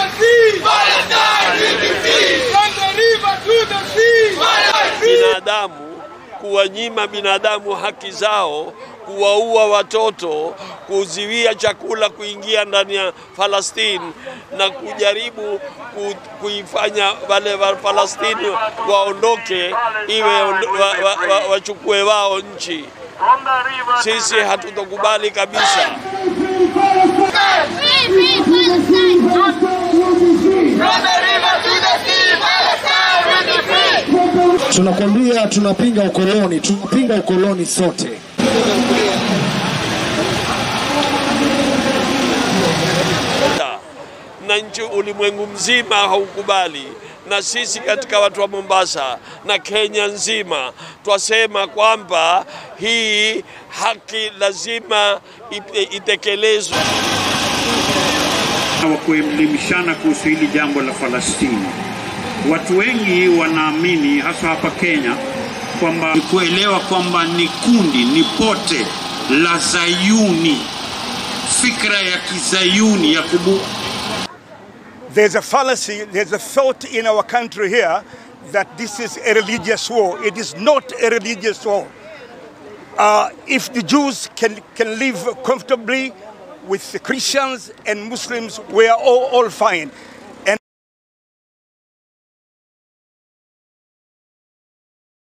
the sea! Palestine will be free! From the river to the sea! binadamu, kuwanyima binadamu haki zao, kuwaua watoto, kuzuia chakula kuingia ndani ya Falastini na kujaribu ku, kuifanya wale wa Falastini waondoke, iwe ondo- wa, wa, wa, wachukue wao nchi. Sisi hatutokubali kabisa. Free, free Palestine! From the river to the sea! Palestine will be free! Tunakwambia tunapinga ukoloni, tunapinga ukoloni sote. na nchi ulimwengu mzima haukubali, na sisi katika watu wa Mombasa na Kenya nzima twasema kwamba hii haki lazima ite- itekelezwe. wa kuelimishana kuhusu hili jambo la Falastini. Watu wengi wanaamini hasa hapa Kenya kwamba ni kuelewa kwamba ni kundi, ni pote la Zayuni, fikra ya kizayuni ya kubu There's a fallacy, there's a thought in our country here that this is a religious war. It is not a religious war. Uh, if the Jews can, can live comfortably with the Christians and Muslims, we are all, all fine.